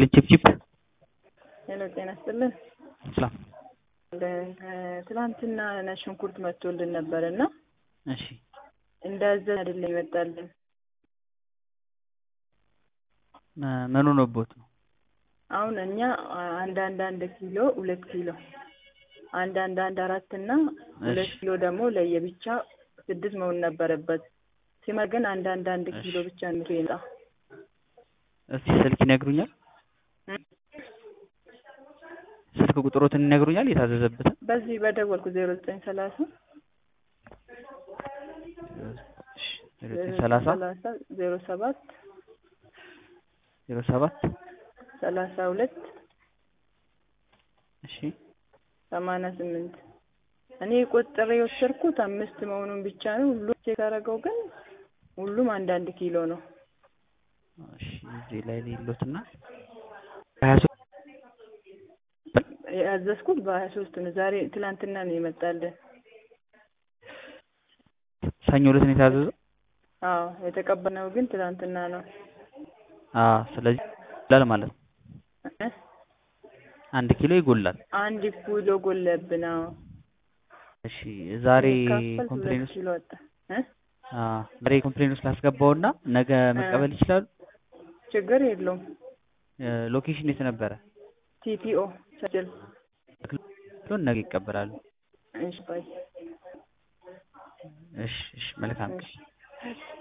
ይስጥልኝ ቺፕቺፕ ሄሎ ጤና ይስጥልን። ሰላም። ትላንትና ነጭ ሽንኩርት መጥቶልን ነበር እና እሺ እንዳዘን አይደለም ይመጣልን። መ- ምን ሆኖብዎት ነው? አሁን እኛ አንድ አንድ አንድ ኪሎ ሁለት ኪሎ አንድ አንድ አንድ አራት እና ሁለት እሺ። ኪሎ ደግሞ ለየብቻ ስድስት መሆን ነበረበት። ሲመር ግን አንድ አንድ አንድ ኪሎ እሺ። ብቻ ነው የመጣ። እስቲ ስልክ ይነግሩኛል? እ? ስልክ ቁጥሮትን ይነግሩኛል? የታዘዘበትን በዚህ በደወልኩ ዜሮ ዘጠኝ ሰላሳ እሺ፣ ዜሮ ዘጠኝ ሰላሳ ሰላሳ ዜሮ ሰባት ዜሮ ሰባት ሰላሳ ሁለት እሺ ሰማንያ ስምንት እኔ ቆጥሬ የወሰድኩት አምስት መሆኑን ብቻ ነው። ሁሉም ቼክ አደረገው ግን ሁሉም አንዳንድ ኪሎ ነው። እሺ እዚህ ላይ ሌሎትና ሀያ ሶስት ያዘዝኩት በሀያ ሶስት ነው። ዛሬ ትላንትና ነው የመጣልን። ሰኞ ዕለት ነው የታዘዘው። አዎ የተቀበልነው ግን ትላንትና ነው። አዎ ስለዚህ ይጎላል ማለት ነው። እ? አንድ ኪሎ ይጎላል። አንድ ኪሎ ጎለብን። አዎ እሺ ዛሬ ሲካፈል ኮምፕሌን ሁለት ውስጥ ኪሎ ወጣ። እ? አዎ ዛሬ ኮምፕሌን ውስጥ ላስገባውና ነገ መቀበል ይችላሉ። ችግር የለውም። ሎኬሽን የት ነበረ? ቲፒኦ ሰጅል ሎን ነገ ይቀበላሉ። እሺ ባይ እሺ እሺ መልካም ቀን። እሺ